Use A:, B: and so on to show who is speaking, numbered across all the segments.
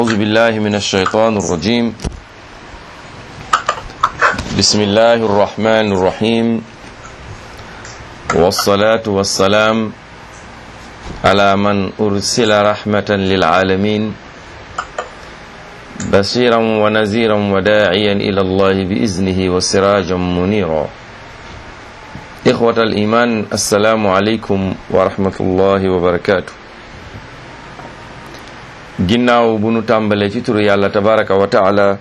A: أعوذ بالله من الشيطان الرجيم بسم الله الرحمن الرحيم والصلاة والسلام على من أرسل رحمة للعالمين بشيرا ونذيرا وداعيا إلى الله بإذنه وسراجا منيرا إخوة الإيمان السلام عليكم ورحمة الله وبركاته ginnaaw bu nu tàmbalee ci turu yàlla tabaraka wa taala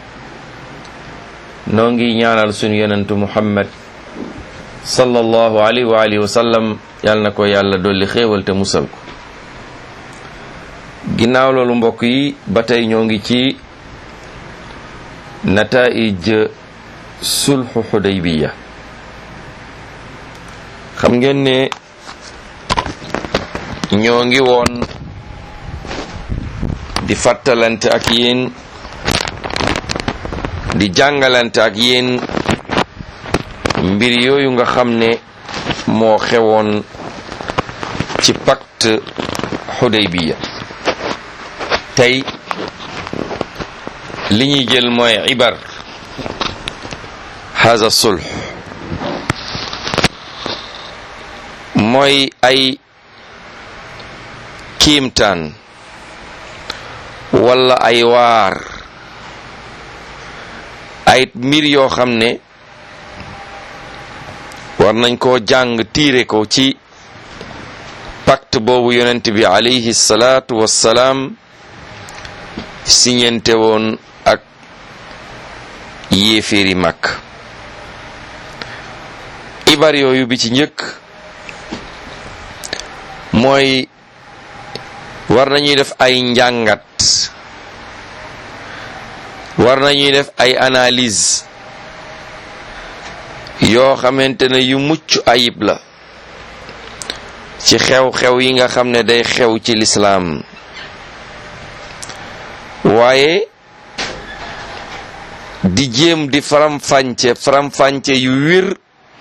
A: noo ngi ñaanal sunu yonentu muhammad sallallahu alayhi wa alihi wa sallam yàlla na ko yàlla dolli xéewal te musal ko ginnaaw loolu mbokk yi ba tey ñoo ngi ci nataij sulhu xudaybiya xam ngeen ne ñoo ngi woon di fàttalante ak yéen di jàngalante ak yéen mbir yooyu nga xam ne moo xewoon ci pacte Hudaybiya tey li ñuy jël mooy ibar haza sulh mooy ay kiimtaan wala ay waar ay mbir yoo xam ne war nañ koo jàng tiire ko ci pacte boobu yonent bi alayhi salaatu wassalaam siñente woon ak yéeféeri mag ibar yooyu bi ci njëkk mooy war nañuy def ay njàngat war nañuy def ay analyse yoo xamante ne yu mucc ayib la ci xew-xew yi nga xam ne day xew ci lislaam waaye di jéem di faram-fànce faram-fànce yu wir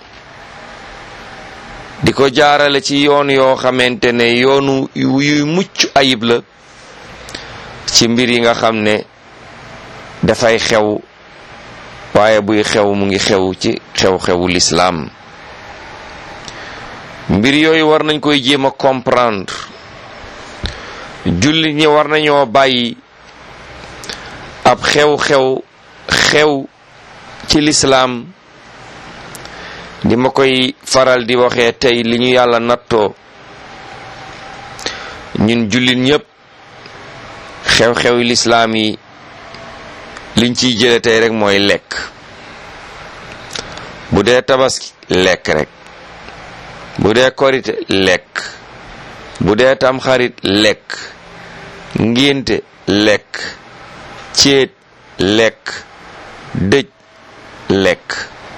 A: di ko jaarale ci yoon yoo xamante ne yoonu yuy mucc ayib la ci mbir yi nga xam ne dafay xew waaye buy xew mu ngi xew ci xew-xewu lislaam mbir yooyu war nañ koy jéem a comprendre jullit ñi war nañoo bàyyi ab xew-xew xew ci lislaam di ma koy faral di waxee tey li ñu yàlla nattoo ñun jullit ñépp xew-xewi lislaam yi liñ ciy jële tey rek mooy lekk bu dee tabaski lekk rek bu dee korite lekk bu dee tamxarit lekk ngénte lekk céet lekk dëj lekk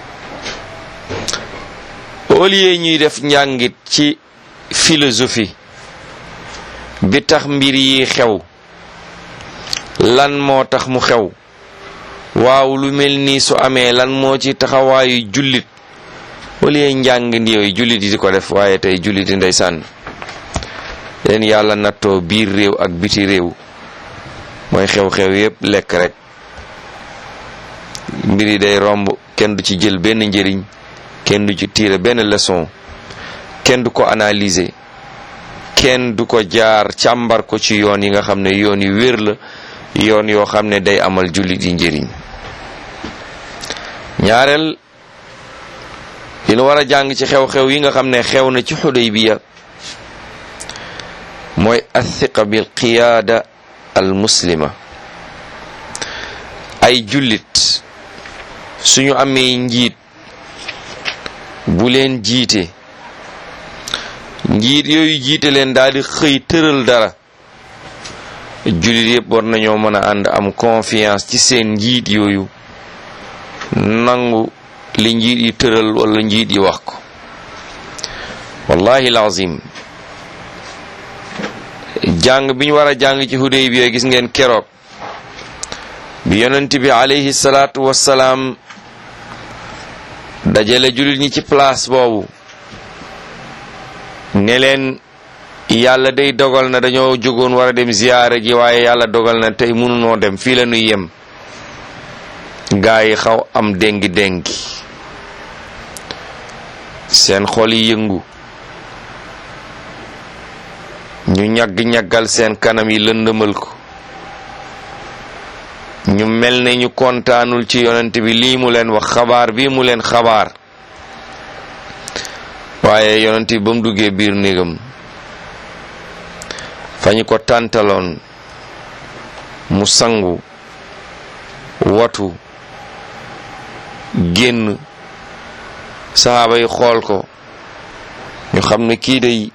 A: au lieu ñuy def njàngit ci philosophie bi tax mbir yi xew lan moo tax mu xew waaw lu mel nii su amee lan moo ci taxawaayu jullit au lieu njàng yooyu jullit yi di ko def waaye tey jullit yi ndeysaan leen yàlla nattoo biir réew ak biti réew mooy xew-xew yépp lekk rek mbir yi day romb kenn du ci jël benn njëriñ kenn du ci tiire benn leçon kenn du ko analyser kenn du ko jaar càmbar ko ci yoon yi nga xam ne yoon yu wér la yoon yoo xam ne day amal jullit yi njëriñ ñaareel li nu war a jàng ci xew-xew yi nga xam ne xew na ci Xudaybiya mooy athiqa bil qiyaada al muslima ay jullit suñu amee njiit bu leen jiite njiit yooyu jiite leen daal di xëy tëral dara jullit yëpp war nañoo mën a ànd am confiance ci seen njiit yooyu nangu li njiit yi tëral wala njiit yi wax ko wallahi lazim jàng bi ñu war a jàng ci Hudaybiya gis ngeen keroog bi yonent bi alayhi salaatu wassalaam dajale jullit ñi ci place boobu ne leen yàlla day dogal na dañoo jógoon war a dem ziyaare ji waaye yàlla dogal na tey mënunoo dem fii la ñuy yem gaa yi xaw am déngi déngi seen xol yi yëngu ñu ñagg-ñaggal seen kanam yi lëndëmal ko ñu mel ne ñu kontaanul ci yonent bi lii mu leen wax xabaar bii mu leen xabaar waaye yonent bi ba mu duggee biir néegam fa ñu ko tàntaloon mu sangu watu génn saxaaba yi xool ko ñu xam ne kii day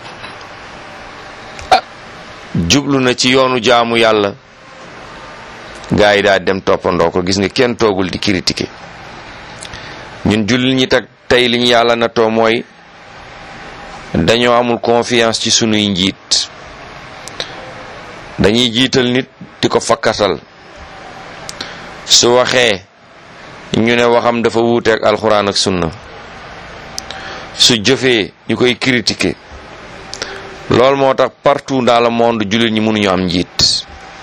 A: ah jublu na ci yoonu jaamu yàlla gaa yi daal dem toppandoo ko gis nga kenn toogul di critiquer ñun jullit ñi tag tey li ñu yàlla na too mooy dañoo amul confiance ci sunuy njiit dañuy jiital nit di ko fakkatal su waxee ñu ne waxam dafa wuuteeg alxuraan ak sunna su jëfee ñu koy critiquer loolu moo tax partout dans le monde jullit ñi mënuñu am njiit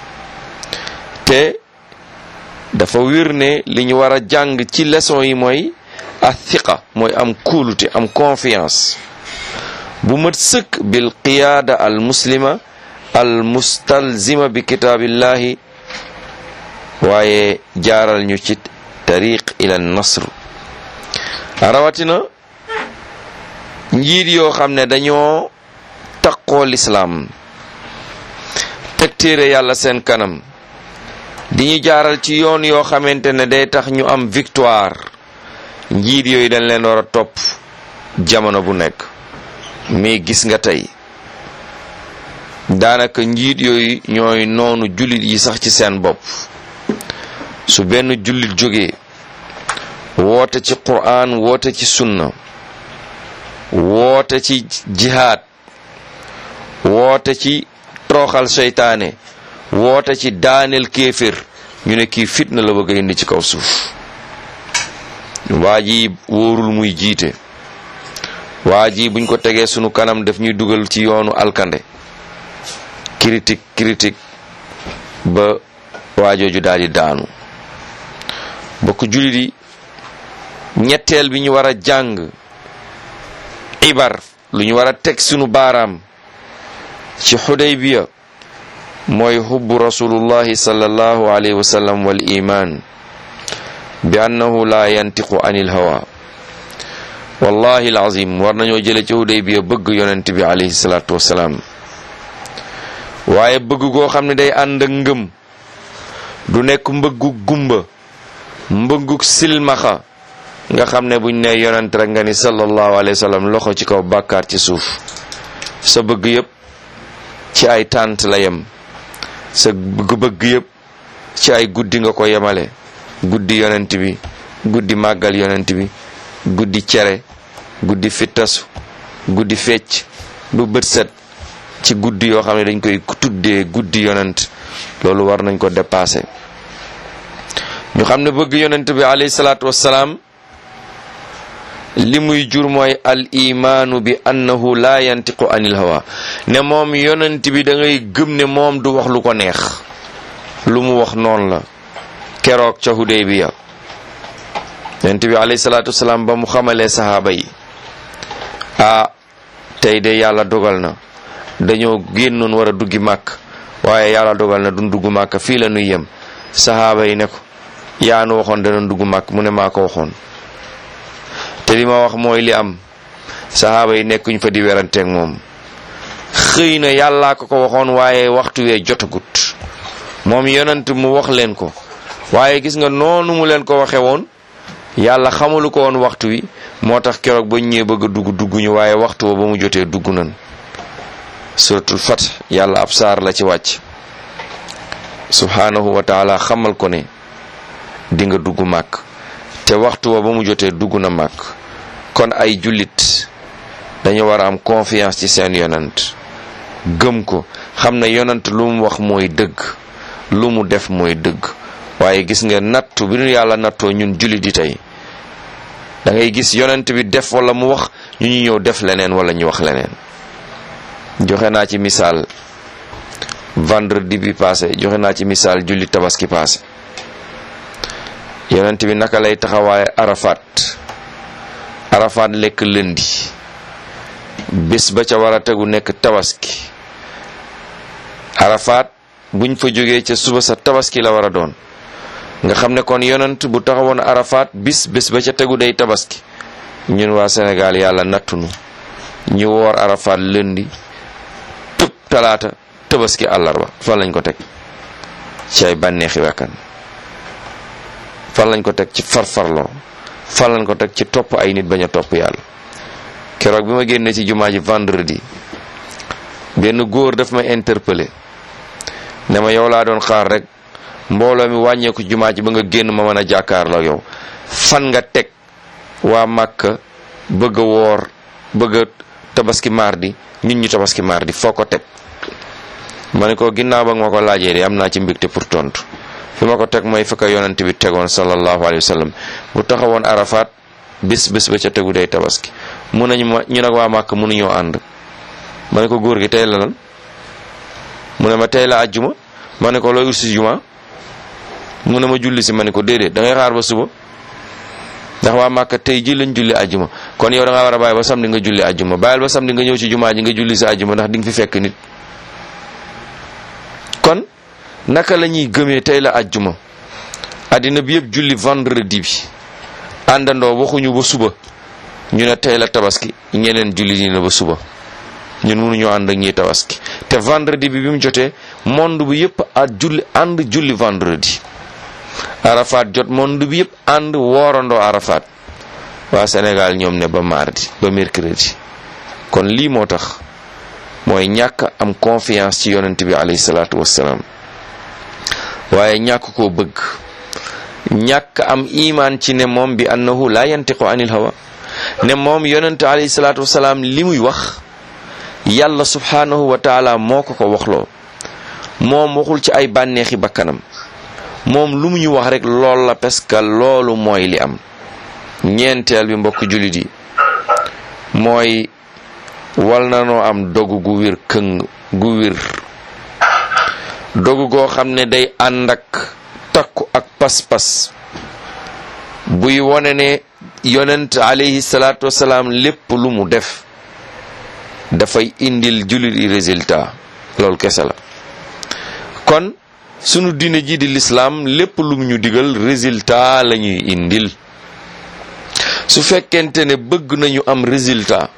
A: te dafa wir ne li ñu war a jàng ci leçon yi mooy athiqa mooy am kóolute am confiance bu mat sëkk bil qiyaada al muslima al mustalzima bi kitaabillahi waaye jaaral ñu ci tariq ila nasr rawatina njiit yoo xam ne dañoo taqoo lislaam teg téere yàlla seen kanam di ñu jaaral ci yoon yoo xamante ne day tax ñu am victoire njiit yooyu dañ leen war a topp jamono bu nekk mais gis nga tey daanaka njiit yooyu ñooy noonu jullit yi sax ci seen bopp su benn jullit jógee woote ci qur'an woote ci sunna woote ci jihaad woote ci toroxal seytaane woote ci daaneel kéefér ñu ne kii fitna la bëgg a indi ci kaw suuf waa ji wóorul muy jiite waa ji buñ ko tegee sunu kanam daf ñuy dugal ci yoonu alkande critique critique ba waajooju daal di daanu bokk jullit yi ñetteel bi ñu war a jàng ibar lu ñu war a teg sunu baaraam ci xudaybiya mooy xubbu rasulullahi sallallahu alayhi wa sallam wal iman bi annahu la yantiqu anil hawa wallahi alazim war nañoo jële ci xudaybiya bëgg yonent bi alayhi salatu wasalaam waaye bëgg goo xam ne day ànd ak ngëm du nekk mbëggu gumba mbëgguk silmaxa nga xam ne buñ ne yonent rek nga ni sallallahu alayhi wa sallam loxo ci kaw bàkkaar ci suuf sa bëgg yépp ci ay tànt la yem sa bëgg-bëgg yépp ci ay guddi nga ko yemale guddi yonent bi guddi màggal yonent bi guddi cere guddi fittasu guddi fecc bu bët set ci guddi yoo xam ne dañ koy tuddee guddi yonent loolu war nañ ko dépasser ñu xam ne bëgg yonent bi alayhi salaatu wassalaam li muy jur mooy al imaanu bi annahu la yantiqu anil hawa ne moom yonent bi da ngay gëm ne moom du wax lu ko neex lu mu wax noonu la keroog ca Hudaybiya yonent bi alayhi salaatu wassalaam ba mu xamalee sahaaba yi ah tey de yàlla dogal na dañoo génnoon war a duggi màkk waaye yàlla dogal na duñ dugg màkk fii la nuy yem sahaaba yi ne ko yaa nu waxoon danañ dugg màkk mu ne maa ko waxoon te li ma wax mooy li am sahaaba yi nekkuñ fa di weranteeg moom xëy na yàllaa ko ko waxoon waaye waxtu wee jotagut moom yonent mu wax leen ko waaye gis nga noonu mu leen ko waxe woon yàlla xamalu ko woon waxtu wi moo tax keroog ba ñëwee bëgg a dugg dugguñu waaye waxtu wa ba mu jotee dugg nan suratul fat yàlla ab saar la ci wàcc subhanahu wa taala xamal ko ne di nga dugg màkk te waxtu wa ba mu jotee dugg na màkk kon ay jullit dañu war a am confiance ci seen yonant gëm ko xam ne yonant lu mu wax mooy dëgg lu mu def mooy dëgg waaye gis nga nattu bi nu yàlla nattoo ñun jullit yi tey da ngay gis yonent bi def wala mu wax ñu ñu ñëw def leneen wala ñu wax leneen joxe naa ci misaal vendredi bi passé joxe naa ci misaal julli tabaski passé yonent bi naka lay taxawaaye arafat arafat lekk lëndi bés ba ca war a tegu nekk tabaski arafat buñ fa jógee ca suba sa tabaski la war a doon nga xam ne kon yonent bu taxawoon arafat bis bés ba ca tegu day tabaski ñun waa Sénégal yàlla nattunu ñu woor arafat lëndi tëb talaata tabaski àllarba fan lañ ko teg ci ay bànneexi wekkan fan lañ ko teg ci farfarloo fan lañ ko teg ci topp ay nit bañ a topp yàlla keroog bi ma génnee ci jumaa ji vendredi benn góor daf ma interpellé ne ma yow laa doon xaar rek mbooloo mi wàññeeku jumaa ji ba nga génn ma mën a jàkkaarloo yow fan nga teg waa Màkka bëgg a woor bëgg a tabaski mardi ñun ñu tabaski mardi foo ko teg ma ne ko ginnaaw ba nga ma ko laajee de am naa ci mbégte pour tontu fi ma ko teg mooy fekk yonent bi tegoon sallallahu alayhi wa sallam bu taxawoon arafat bis bis ba ca tegu day tabaski mun nañu ma ñu nag waa màkk mënuñoo ànd ma ne ko góor gi tey la lan mu ne ma tey la àjjuma ma ne ko looy ut si juma mu ne ma julli si ma ne ko déedéet da ngay xaar ba suba ndax waa màkk tey ji lañ julli àjjuma kon yow da ngaa war a bàyyi ba samedi nga julli àjjuma bàyyil ba samedi nga ñëw ci jumaa ji nga julli si àjjuma ndax di nga fi fekk nit kon naka la ñuy gëmee tey la àjjuma àddina bi yëpp julli vendredi bi àndandoo waxuñu ba suba ñu ne tey la tabaski ñeneen julli ni la ba suba ñun mënuñoo ànd ak ñiy tabaski te vendredi bi bi mu jotee monde bi yëpp a julli ànd julli vendredi arafat jot monde bi yëpp ànd woorandoo arafat waa Sénégal ñoom ne ba mardi ba mercredi kon lii moo tax mooy ñàkk am confiance ci yonent bi alayhi salaatu wassalaam waaye ñàkk koo bëgg ñàkk am imaan ci ne moom bi annahu la yantiqu anil hawa ne moom yonent alayhi salaatu wassalaam li muy wax yàlla subhaanahu wa taala moo ko ko waxloo moom waxul ci ay bànneexi bakkanam moom lu mu ñu wax rek lool la parce que loolu mooy li am ñeenteel bi mbokk jullit yi mooy wal na noo am dogu gu wér këng gu wér dogu goo xam ne day ànd ak takku ak pas-pas buy wone ne yonent alayhi salaatu wasalaam lépp lu mu def dafay indil jullit yi résultat loolu kese la kon sunu diine ji di lislaam lépp lu mu ñu digal résultat la ñuy indil su fekkente ne bëgg nañu am résultat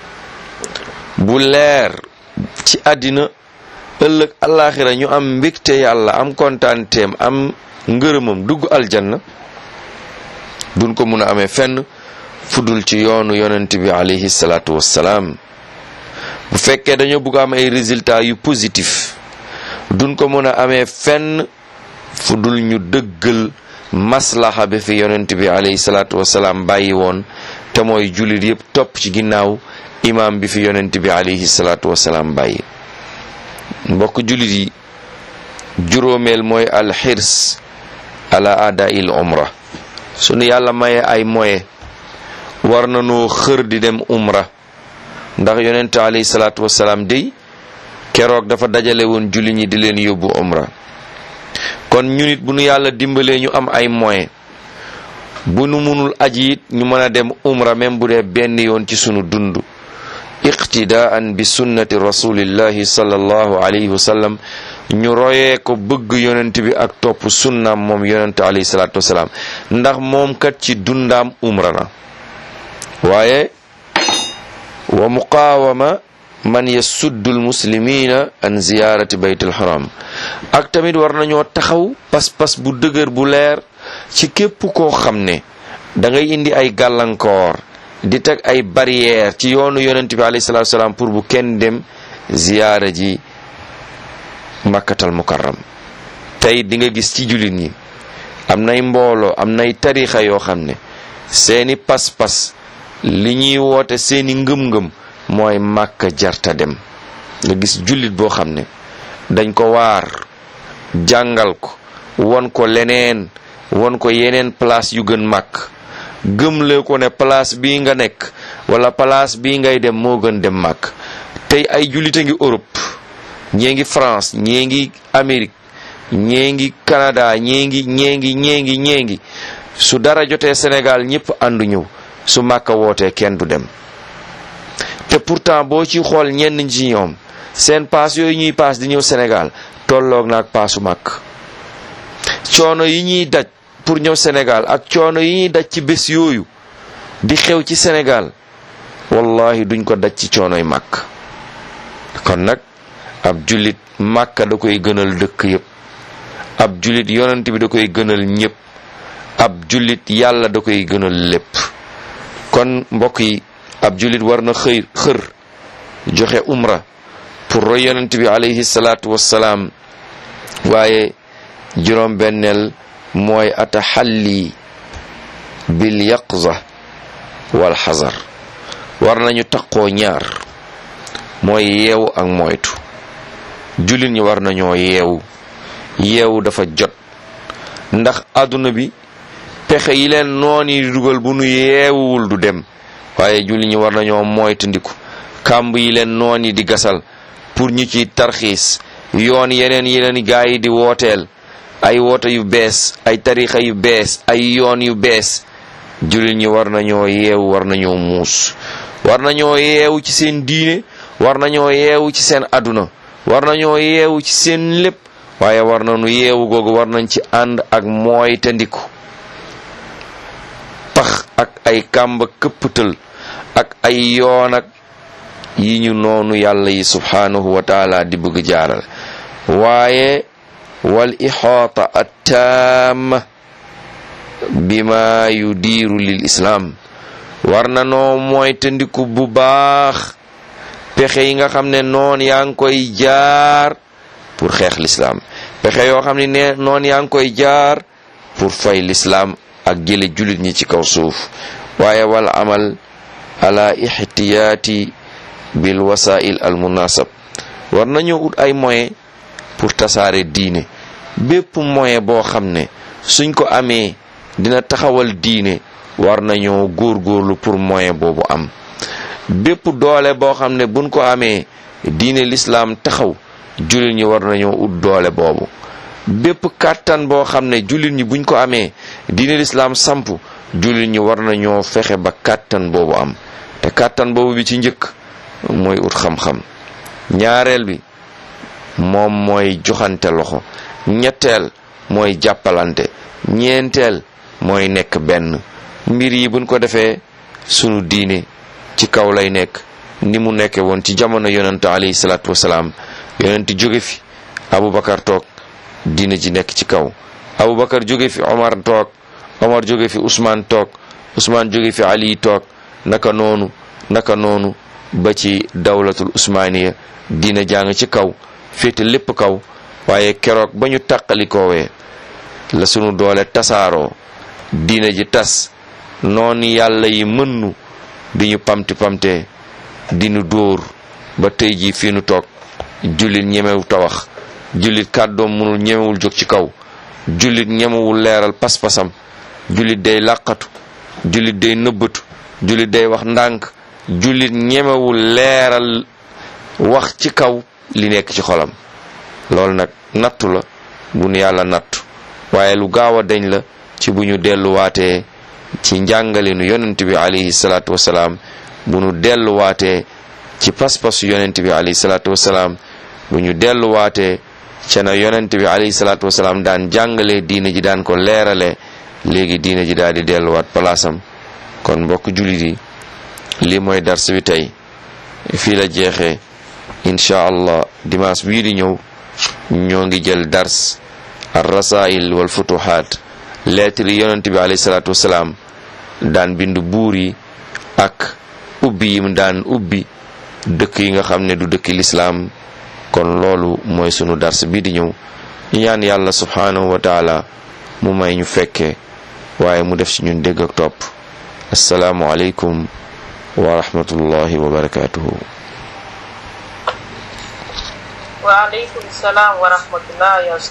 A: bu leer ci àddina ëllëg alaxira ñu am mbégte yàlla am kontaanteem am ngërëmam dugg aljanna duñ ko mun a amee fenn fudul ci yoonu yonent bi alayhi salaatu wassalaam bu fekkee dañoo bëgg am ay résultats yu positif duñ ko mën a amee fenn fudul ñu dëggal maslaxa bi fi yonent bi alayhi salaatu wassalaam bàyyi woon te mooy jullit yépp topp ci ginnaaw imaam bi fi yonent bi alayhi salaatu wassalaam bàyyi mbokk jullit yi juróomeel mooy alxirs ala ada il umra sunu yàlla maye ay moye war na noo xër di dem umra ndax yonent alayhi salaatu wassalaam dey keroog dafa dajale woon julli ñi di leen yóbbu umra kon ñu nit bu nu yàlla dimbalee ñu am ay moyen bu nu munul aji it ñu mën a dem umra même bu dee benn yoon ci sunu dund iqtidaan bi sunnati rasulillahi sallallahu alayhi wa sallam ñu royee ko bëgg yonent bi ak topp sunnaam moom yonent alayhi salaatu wasalaam ndax moom kat ci dundaam umra na waaye wa muqaawama man yasuddu almuslimina an ziyarati bayt alxaram ak tamit war nañoo taxaw pas-pas bu dëgër bu leer ci képp koo xam ne da ngay indi ay gàllankoor di teg ay barrière ci yoonu yonent bi alayhi salatu wasalaam pour bu kenn dem ziyaara ji makkatal mukarram tey di nga gis ci jullit ñi am nay mbooloo am nay tarixa yoo xam ne seeni pas-pas li ñuy woote seeni ngëm-ngëm mooy màkka jarta dem nga gis jullit boo xam ne dañ ko waar jàngal ko won ko leneen won ko yeneen place yu gën màkk gëmle ko ne place bii nga nekk wala place bii ngay dem moo gën dem màkk tey ay jullite ngi Europe ñee ngi France ñee ngi Amérique ñee ngi Canada ñee ngi ñee ngi ñee ngi ñee ngi su dara jotee Sénégal ñëpp àndu ñëw su Màkka wootee kenn du dem te pourtant boo ci xool ñenn ci ñoom seen paas yooyu ñuy paas di ñëw Sénégal tolloog naag paasu màkk coono yi ñuy daj pour ñëw Sénégal ak coono yi ñuy daj ci bés yooyu di xew ci Sénégal wallahi duñ ko daj ci coonoy màkk kon nag ab jullit màkka da koy gënal dëkk yépp ab jullit yonent bi da koy gënal ñépp ab jullit yàlla da koy gënal lépp kon mbokk yi ab jullit war na xëy xër joxe umra pour roy yonent bi alayhi salaatu wassalaam waaye juróom benneel mooy ataxalli bil yaqza wal xazar war nañu taqoo ñaar mooy yeewu ak moytu jullit ñi war nañoo yeewu yeewu dafa jot ndax àdduna bi pexe yi leen noon yi dugal bu nu yeewuwul du dem waaye jullit ñi war nañoo moytandiku kàmb yi leen noon yi di gasal pour ñu ci tarxiis yoon yeneen yeneen gaa yi di wooteel ay woote yu bees ay tarixa yu bees ay yoon yu bees jullit ñi war nañoo yeewu war nañoo muus war nañoo yeewu ci seen diine war nañoo yeewu ci seen àdduna war nañoo yeewu ci seen lépp waaye war nañu yeewu googu war nañ ci ànd ak mooy te ndiku pax ak ay kàmba këpptal ak ay yoon ak yi ñu noonu yàlla yi subhanahu wa taala di bëgg jaaral waaye wal ixaata attaama bima yudiiru lil islaam war na noo mooy tëndiku bu baax pexe yi nga xam ne noon yaa ngi koy jaar pour xeex lislaam pexe yoo xam ne ne noon yaa ngi koy jaar pour fay lislaam ak jële jullit ñi ci kaw suuf waaye wal amal ala ixtiyaati bil wasail al munasab war nañoo ut ay moyen pour tasaare diine bépp moyen boo xam ne suñ ko amee dina taxawal diine war nañoo góorgóorlu pour moyen boobu am bépp doole boo xam ne buñ ko amee diine lislaam taxaw jullit ñi war nañoo ut doole boobu bépp kàttan boo xam ne jullit ñi buñ ko amee diine lislaam samp jullit ñi war nañoo fexe ba kàttan boobu am te kàttan boobu bi ci njëkk mooy ut xam-xam ñaareel bi moom mooy joxante loxo ñetteel mooy jàppalante ñeenteel mooy nekk benn mbir yi buñ ko defee sunu diine ci kaw lay nekk ni mu nekke woon ci jamono yonent alayhi salaatu wasalaam yonent jóge fi Aboubacar toog diine ji nekk ci kaw Aboubacar jóge fi Omar toog Omar jóge fi Ousmane toog Ousmane jóge fi Ali toog naka noonu naka noonu ba ci dawlatul usmaniya diina jàng ci kaw féete lépp kaw waaye keroog ba ñu tàqalikoowee la sunu doole tasaaroo diina ji tas noonu yàlla yi mënnu di ñu pamti pamte di ñu dóor ba tey ji fii nu toog jullit ñemewu tawax jullit kàddoom mënul ñemewul jóg ci kaw jullit ñemewul leeral pas-pasam jullit day làqatu jullit day nëbbatu jullit day wax ndànk jullit ñemewul leeral wax ci kaw li nekk ci xolam loolu nag nattu la bu nu yàlla nattu waaye lu gaaw a dañ la ci bu ñu delluwaatee ci njàngalinu yonent bi alayhi salaatu wasalaam bu ñu delluwaatee ci pas-pasu yonent bi alayhi salaatu wasalaam bu ñu delluwaatee ca na yonent bi alayhi salaatu wasalaam daan jàngale diine ji daan ko leerale léegi diine ji daal di delluwaat palaasam kon mbokk jullit yi lii mooy dars bi tey fii la jeexee incha allah dimanche bii di ñëw ñoo ngi jël dars ar rasail wal futuhaat lettre yi yonent bi alayhi salaatu wasalaam daan bind buur yi ak ubbi yi mu daan ubbi dëkk yi nga xam ne du dëkki lislaam kon loolu mooy sunu dars bii di ñëw ñaan yàlla subhanahu wa taala mu may ñu fekke waaye mu def ci ñun dégg ak topp assalaamu aleykum wa rahmatullahi wa barakatuhu
B: wa aleykum salaam wa rahmatullah ya